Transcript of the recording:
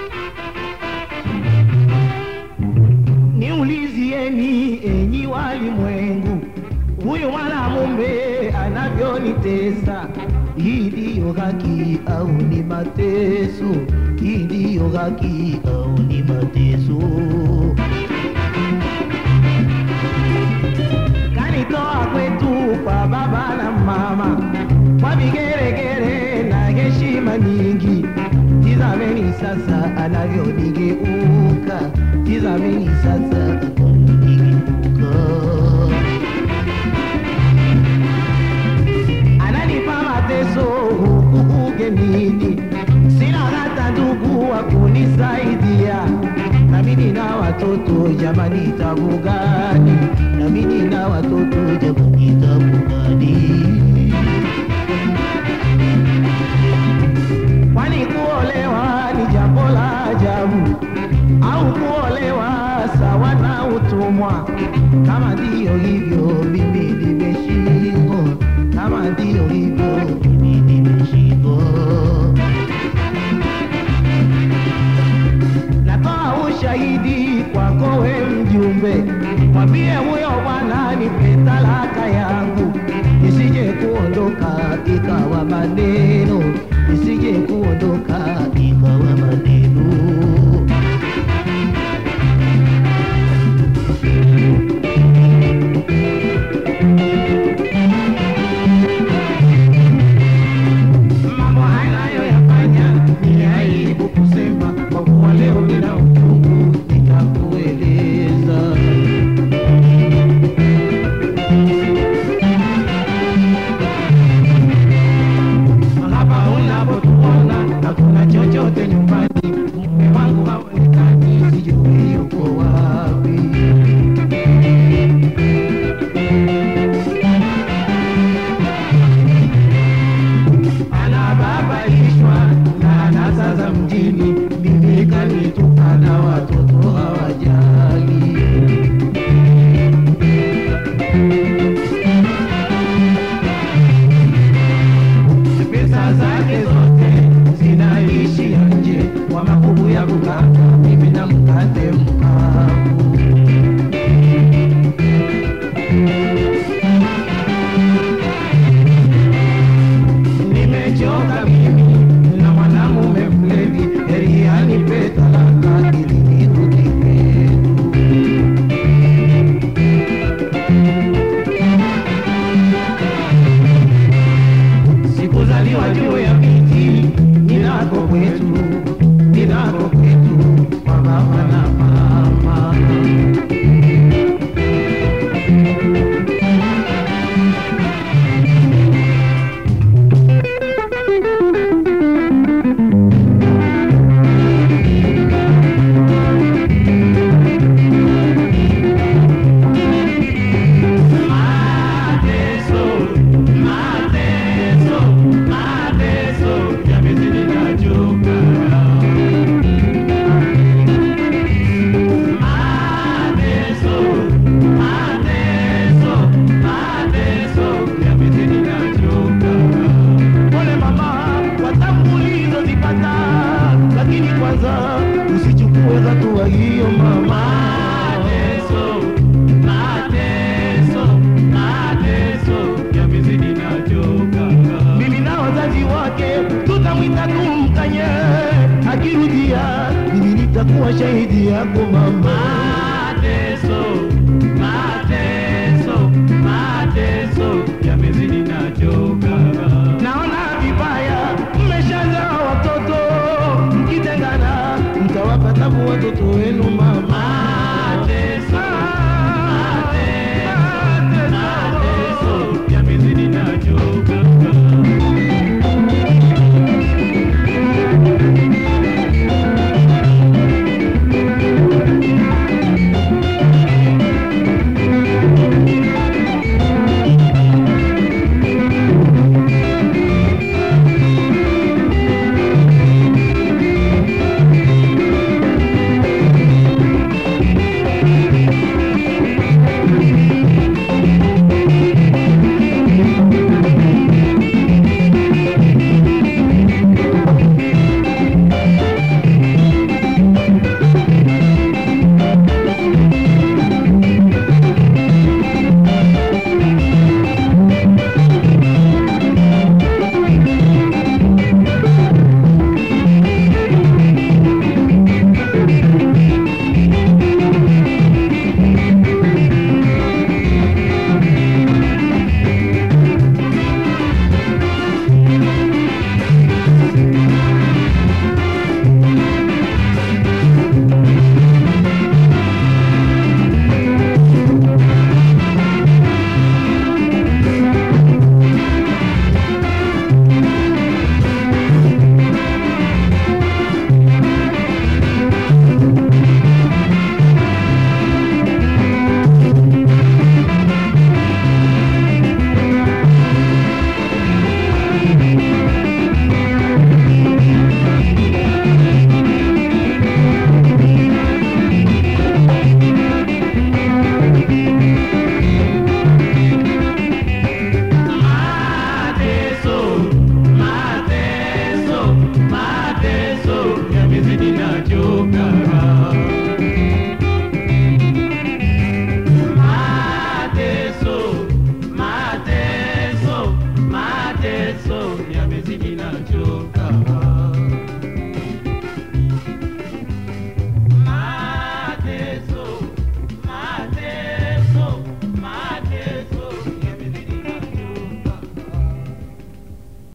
Niulizieni enyi walimwengu, huyu mwanamume anavyonitesa, hii ndiyo haki au ni mateso? Hii ndiyo haki au ni mateso? Kanitoa kwetu kwa baba na mama, kwa vigeregere na heshima nyingi. Tizameni sasa anavyonigeuka, tizameni sasa anavyonigeuka. ananipa mateso huku ugenini, sina hata ndugu wa kunisaidia. Nami nina watoto jamani, tabu gani? Nami nina watoto jamani, tabu gani? Kwani kuolewa ni jambo la ajabu au kuolewa sawa na utumwa? Kama ndiyo hivyo, mimi nimeshindwa. Kama ndiyo hivyo, mimi nimeshindwa. Natoa ushahidi kwako we mjumbe, mwambie huyo bwana nipe talaka yangu, nisije kuondoka ikawa maneno, nisije kuondoka ikawa maneno. Mambo anayoyafanya ni aibu kusema, kwa kuwa leo nina uchungu, nitakueleza. Hapa unapotuona hakuna chochote nyumbani, mume wangu haonekani, sijui yuko wapi. anababaishwa na anasa za mjini, mimi kanitukana, watoto hawajali. Pesa zake zote zinaishia nje kwa makubu ya kukata, mimi na mkate mkavu. Nimechoka mimi na mwanamume mlevi, heri anipe talaka ili nirudi kwetu. Sikuzaliwa juu ya miti, ninako kwetu, ninako kwetu kwa baba na mama. Mateso, mateso, mateso, yamezidi nachoka. Mateso, mateso, mateso, yamezidi nachoka. Pole mama, kwa tabu ulizozipata, lakini kwanza usichukue hatua hiyo mama. Mateso, mateso, mateso, yamezidi nachoka. Mimi na wazazi wake tutamwita tumkanye, akirudia mimi nitakuwa shahidi yako mama. Mateso,